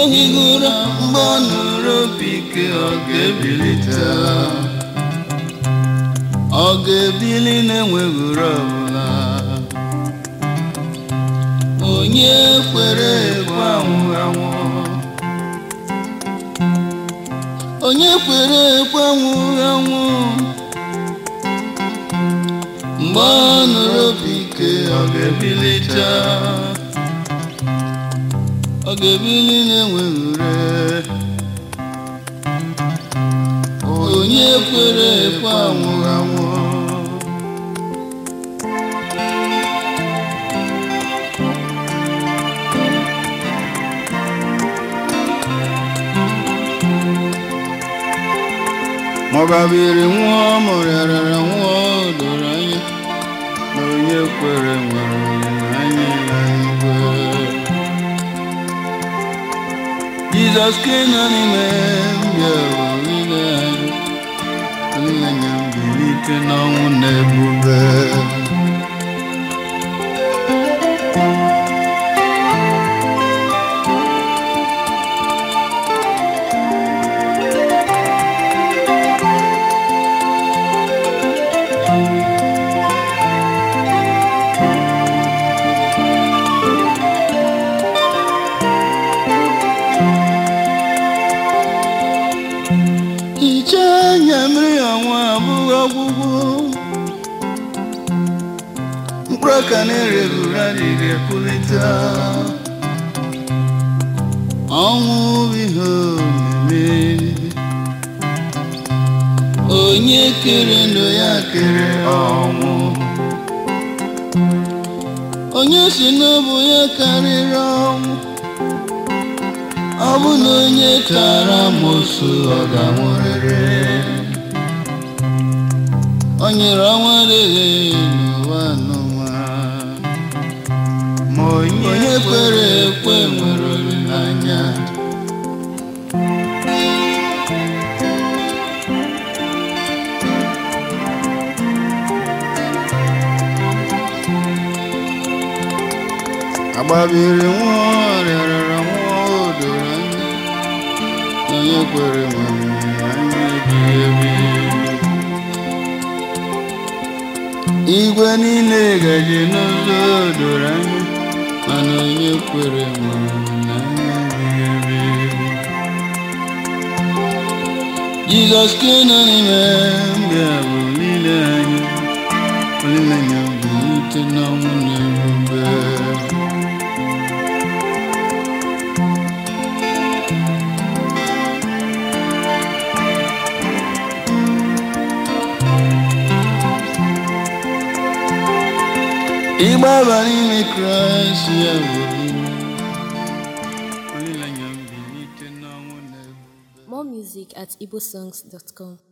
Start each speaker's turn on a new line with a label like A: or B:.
A: ohigura mgbe ọ nụrụ obi ike ọ ga-ebilite ọ ga-ebili na-enweghị uru ọbụla onye kwere ekwe anwụ anwụ onye kwere ekwe anwụ anwụ mgbe ọ nụrụ obi ike ọ ga-ebilite ọ ga-ebili na-enweghị ure onye kwere ekwe anwụ anwụ maọbabiri nwụọ mụrịarara nwụọ doro anya na onye kwere nwere olileanya ya igwe jizọs keno n'ime mbịa olileanya olileanya mbilite n'ọnwụ na ebube hichaa anya mmiri ọnwa abụghị ọgwụgwụ mkpụrụ aka na-ereghị ure adịghị epulite ọnwụ bụ ihe omeme onye kere ndụ ya kere ọnwụ onye si n'ọbụ ya karịrị ọnwụ ọ bụ na onye tara amosu ọ ga-anwụrịrị o nyere ọnwa adịghị n'ụwa n'ụwa ma onye kwere ekwe nwere olileanya agbabiri nwụọ rịarara nwụọ o doro anya na onye kwere nwere anya ebighị ebi igwe niile gaje n'ụzọ doro anya mana onye kwere nwere anya ebighị ebi jizọs keno n'ime mbịa bụ olileanya olileanya bụ ute n'ọnwụ na ebube ịgbaba n'ime kraịst ya bụ olileanya mbilite n'ọnwụ na ebube
B: More music at igbosongs.com.